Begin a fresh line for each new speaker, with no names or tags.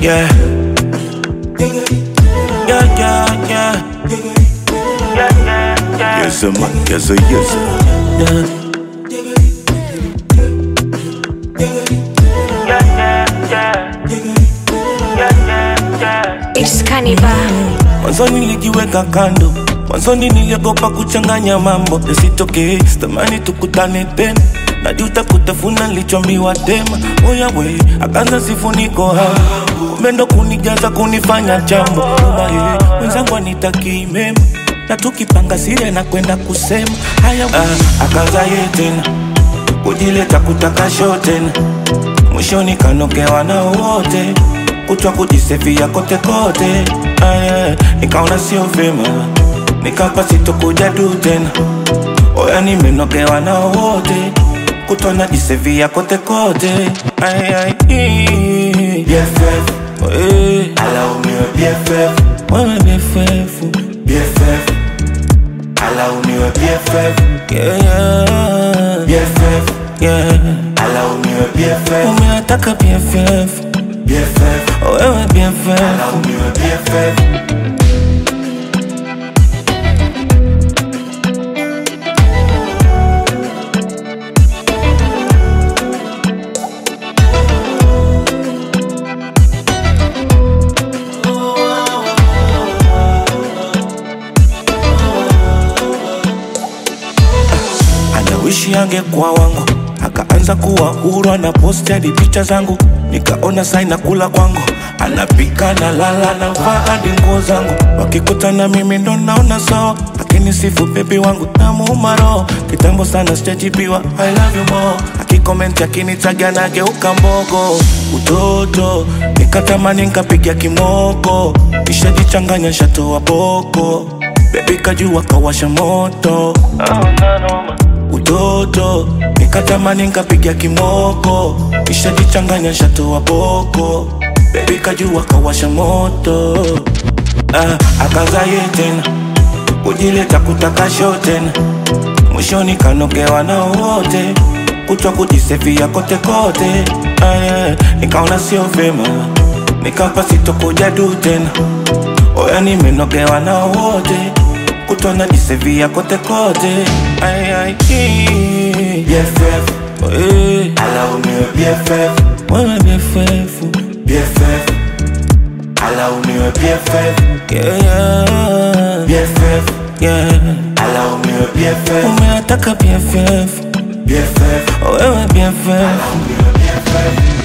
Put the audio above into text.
Yeah. Yeah, yeah, yeah. Yes, sir, man. Yes, sir, yes, sir. Yeah.
It's Cannibal.
Mwanzo nilijiweka kando, mwanzoni niliogopa kuchanganya mambo yasitokee, sitamani tukutane tena, najuta kutafuna nilichoambiwa tema. Oya we, akaanza sifuniko hapo, kumbe ndo kunijaza kunifanya jambo Uma ye, mwenzangu anitakii mema na tukipanga siri na kwenda kusema haya we. Ah, akaanza ye tena kujileta kutaka show tena, mwishoni kanogewa na wote kutwa kujisefia kote kote, aya, nikaona sio vyema, nikapa sitokuja du tena, oya nimenogewa na wote kutwa najisefia kote kote, aya, BFF, eh,
alaumiwe BFF,
wewe BFF,
BFF, alaumiwe BFF,
yeah, yeah,
BFF,
yeah,
alaumiwe BFF,
umeataka BFF,
BFF,
wewe BFF.
alaumiwe BFF.
anawishi angekuwa wangu akaanza kuwa huru ana posti hadi picha zangu nikaona saina kula kwangu anapika na lala na vaa hadi nguo zangu wakikutana mimi ndo naona sawa lakini sifu bebi wangu namuuma roho kitambo sana sijajibiwa I love you more akikomenti akinitaga nageuka mbogo utoto nikatamani nkapiga kimoko nishajichanganya shatoa boko bebi kajua kawasha moto utoto nikatamani nkapiga kimoko nishajichanganya shatoa boko bebi kajua kawasha moto ah, akaza ye tena kujileta kutaka show tena mwishoni kanogewa na wote kutwa kujisefia kote kote aya, nikaona sio vyema nikapa sitokuja du tena oya nimenogewa na wote kutwa najisefia kote kote Ay, ay, ii.
BFF,
Eh,
alaumiwe BFF,
wewe BFF,
BFF, alaumiwe BFF,
yeah, yeah,
BFF,
yeah.
alaumiwe BFF,
umeataka BFF,
BFF,
wewe BFF
alaumiwe BFF.